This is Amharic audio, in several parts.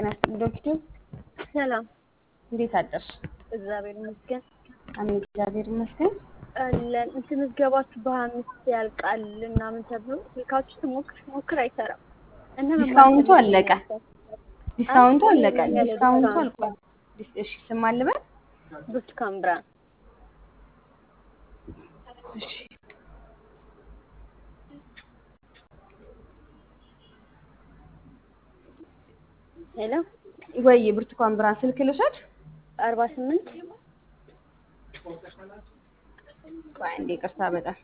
ጤና ይስጥልኝ ዶክተር። ሰላም፣ እንዴት አደርሽ? እግዚአብሔር ይመስገን አሜን፣ እግዚአብሔር ይመስገን። አለን። እንትን ምዝገባችሁ በአምስት ያልቃል ምናምን ተብሎ ስልካችሁ ስሞክር ሞክር አይሰራም እና ዲስካውንቱ አለቀ። ዲስካውንቱ አለቀ። ዲስካውንቱ አልቋል። ዲስ- እሺ ስም አልበል። ብርቱካን ብርሃን እሺ ሄሎ ወይ ብርቱካን ብርሃን ስልክ ልውሰድ? አርባ ስምንት ቆይ አንዴ ይቅርታ በጣም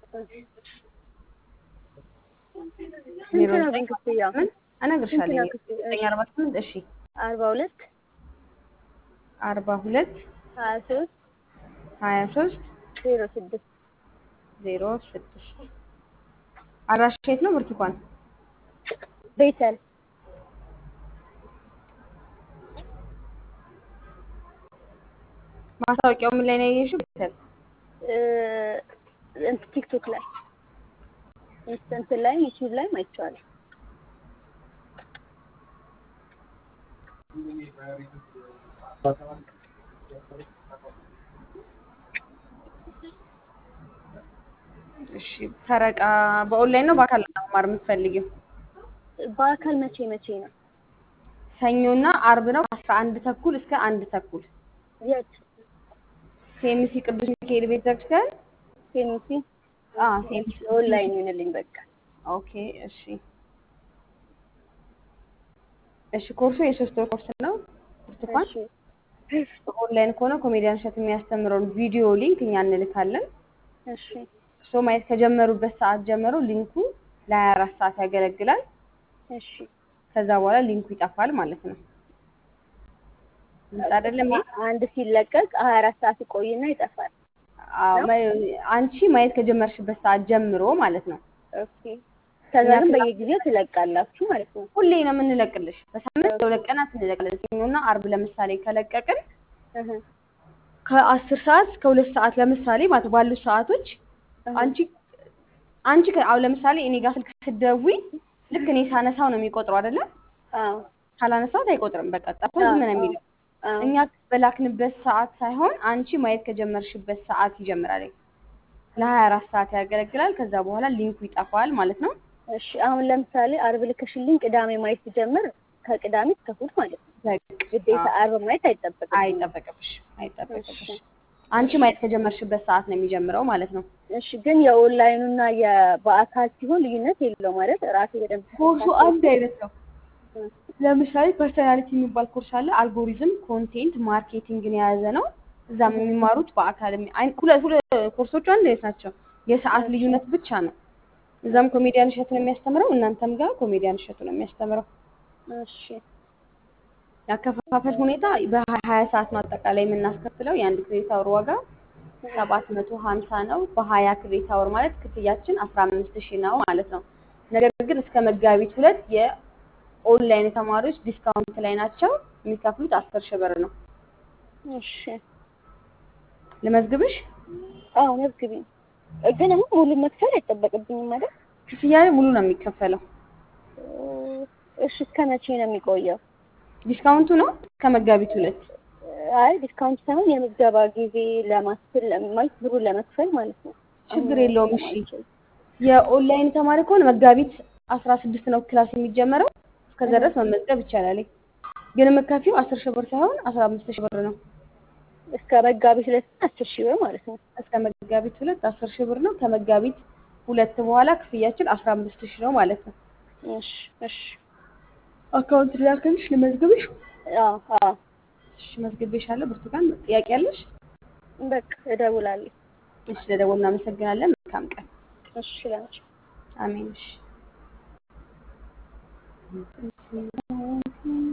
ስንት ነው ግን ክፍያው? ምን እነግርሻለሁ። ስንት ነው ክፍያው? ዘጠኝ አርባ ስምንት እሺ አርባ ሁለት አርባ ሁለት ሀያ ሶስት ሀያ ሶስት ዜሮ ስድስት ዜሮ ስድስት አድራሻ የት ነው ብርቱካን? ቤተል ማስታወቂያው ምን ላይ ነው ያየሽው? ቤተል እ፣ እንትን ቲክቶክ ላይ እንትን ላይ ዩቲዩብ ላይ አይቼዋለሁ። እሺ ፈረቃ በኦንላይን ነው በአካል ነው መማር የምትፈልጊው? በአካል መቼ መቼ ነው? ሰኞና አርብ ነው ከአስራ አንድ ተኩል እስከ አንድ ተኩል የት? ሴሚሲ ቅዱስ ሚካኤል ቤተክርስቲያን ሴሚሲ አ ሴሚሲ ኦንላይን ይሁንልኝ በቃ። ኦኬ እሺ እሺ ኮርሱ የሶስት ወር ኮርስ ነው ብርቱካን እሺ ኦንላይን ከሆነ ኮሜዲያን እሸት የሚያስተምረውን ቪዲዮ ሊንክ እኛ እንልካለን እሺ እርስዎ ማየት ከጀመሩበት ሰዓት ጀምሮ ሊንኩ ለሀያ አራት ሰዓት ያገለግላል እሺ ከዛ በኋላ ሊንኩ ይጠፋል ማለት ነው ግልጽ አይደለም ይሄ? አንድ ሲለቀቅ ሀያ አራት ሰዓት ይቆይና ይጠፋል። አዎ ማየ- አንቺ ማየት ከጀመርሽበት ሰዓት ጀምሮ ማለት ነው ኦኬ ከዛ ግን በየጊዜው ትለቃላችሁ ማለት ነው። ሁሌ ነው የምንለቅልሽ በሳምንት ለሁለት ቀናት እንለቅልን ሰኞና አርብ ለምሳሌ ከለቀቅን እህ ከአስር ሰዓት እስከ ሁለት ሰዓት ለምሳሌ ማለት ባሉት ሰዓቶች አንቺ አንቺ ከ- አሁን ለምሳሌ እኔ ጋር ስልክ ስትደውይ ልክ እኔ ሳነሳው ነው የሚቆጥረው አይደለ? አዎ ካላነሳሁት አይቆጥርም። በቃ ጠርቶ ዝም ነው የሚለው። አዎ እኛ በላክንበት ሰዓት ሳይሆን አንቺ ማየት ከጀመርሽበት ሰዓት ይጀምራል። ለሀያ አራት ሰዓት ያገለግላል። ከዛ በኋላ ሊንኩ ይጠፋል ማለት ነው። እሺ አሁን ለምሳሌ አርብ ልከሽልኝ ቅዳሜ ማየት ሲጀምር ከቅዳሜ እስከ እሑድ ማለት ነው። በቃ ግዴታ አርብ ማየት አይጠበቅም። አይጠበቅብሽ አይጠበቅብሽ። አንቺ ማየት ከጀመርሽበት ሰዓት ነው የሚጀምረው ማለት ነው። እሺ ግን የኦንላይኑና የበአካል ሲሆን ልዩነት የለው ማለት ራሴ በደንብ ኮርሱ አንድ አይነት ነው። ለምሳሌ ፐርሰናሊቲ የሚባል ኮርስ አለ። አልጎሪዝም፣ ኮንቴንት፣ ማርኬቲንግን የያዘ ነው። እዛም የሚማሩት በአካል የሚ- አይ- ሁለት ሁለት ኮርሶቹ አንድ አይነት ናቸው። የሰዓት ልዩነት ብቻ ነው። እዛም ኮሜዲያን እሸቱ ነው የሚያስተምረው፣ እናንተም ጋር ኮሜዲያን እሸቱ ነው የሚያስተምረው። እሺ ያከፋፈል ሁኔታ በሀያ ሰዓት ነው አጠቃላይ የምናስከፍለው። የአንድ ክሬዲት አወር ዋጋ ሰባት መቶ ሀምሳ ነው። በሀያ ክሬዲት አወር ማለት ክፍያችን አስራ አምስት ሺህ ነው ማለት ነው። ነገር ግን እስከ መጋቢት ሁለት የኦንላይን ተማሪዎች ዲስካውንት ላይ ናቸው። የሚከፍሉት አስር ሺህ ብር ነው። እሺ ልመዝግብሽ? አዎ መዝግቢኝ። ግን አሁን ሙሉ መክፈል አይጠበቅብኝም ማለት ክፍያ ላይ ሙሉ ነው የሚከፈለው። እሺ እስከ መቼ ነው የሚቆየው? ዲስካውንቱ ነው እስከ መጋቢት ሁለት አይ ዲስካውንት ሳይሆን የምዝገባ ጊዜ ለማስፈል ማለት ብሩን ለመክፈል ማለት ነው። ችግር የለውም። እሺ የኦንላይን ተማሪ ከሆነ መጋቢት አስራ ስድስት ነው ክላስ የሚጀመረው። እስከዛ ድረስ መመዝገብ ይቻላል። ግን የምከፊው አስር ሺህ ብር ሳይሆን አስራ አምስት ሺህ ብር ነው። እስከ መጋቢት ሁለት አስር ሺህ ብር ማለት ነው። እስከ መጋቢት ሁለት አስር ሺህ ብር ነው። ከመጋቢት ሁለት በኋላ ክፍያችን አስራ አምስት ሺህ ነው ማለት ነው። እሺ እሺ አካውንት ላክልሽ ልመዝግብሽ? አዎ አዎ እሺ መዝግቤሻለሁ። ብርቱካን ጥያቄ ያለሽ? በቃ እደውላለሁ። እሺ ለደወል እናመሰግናለን። መልካም ቀን። እሺ ላንቺ አሜን። እሺ